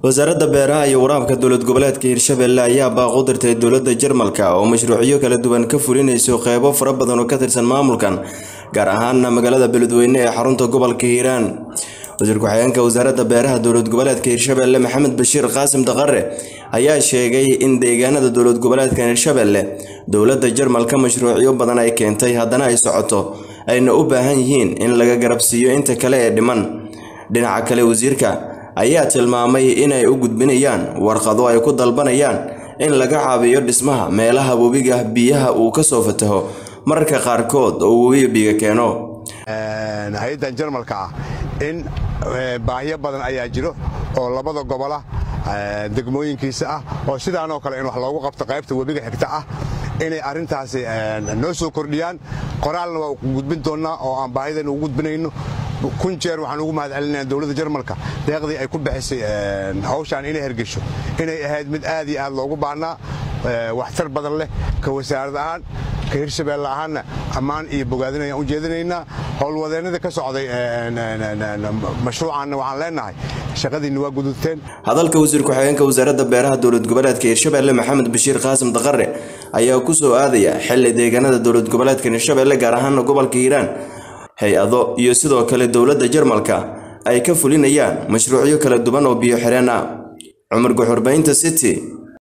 wasaaradda beeraha iyo waraabka dowlad goboleedka hirshabelle ayaa baaq u dirtay dowladda jarmalka oo mashruucyo kala duwan ka fulinayso qeybo fara badan oo ka tirsan maamulkan gaar ahaana magaalada beledweyne ee xarunta gobolka hiiraan wasiir ku-xigeenka wasaaradda beeraha dowlad goboleedka hirshabelle maxamed bashiir qaasim daqare ayaa sheegay in deegaanada dowlad goboleedka hirshabelle dowladda jarmalka mashruucyo badan ay keentay haddana ay socoto ayna u baahan yihiin in laga garabsiiyo inta kale ee dhiman dhinaca kale wasiirka ayaa tilmaamay inay u gudbinayaan warqado ay ku dalbanayaan in laga caabiyo dhismaha meelaha webiga biyaha uu ka soo fataho mararka qaarkood oo webiga biiga keeno hay-addan jarmalka ah in baahiyo badan ayaa jiro oo labada gobola degmooyinkiisa ah oo sidaanoo kale in wax loogu qabto qaybta webiga xigta ah inay arrintaasi noo soo kordhiyaan qoraalna waa gudbin doonnaa oo aan baahidan ugu gudbinayno kun jeer waxaan ugu mahad celinaya dowladda jarmalka deeqdii ay ku bixisay hawshaan inay hergesho inay ahayd mid aad iyo aad loogu baahnaa waxtar badan leh ka wasaarad ahaan ka hirshabeelle ahaanna ammaan iyo bogaadin ayaan u jeedinaynaa howlwadeennada ka socday mashruucaanna waxaan leenahay shaqadiinna waa gudubteen hadalka wasiir ku-xigeenka wasaaradda beeraha dowlad goboleedka hirshabelle maxamed bashiir qaasim daqare ayaa ku soo aadaya xili deegaanada dowlad goboleedka hirshabelle gaar ahaana gobolka hiiraan hay-ado iyo sidoo kale dowladda jarmalka ay ka fulinayaan mashruucyo kala duwan oo biyo xireen ah cumar guxurbaynta city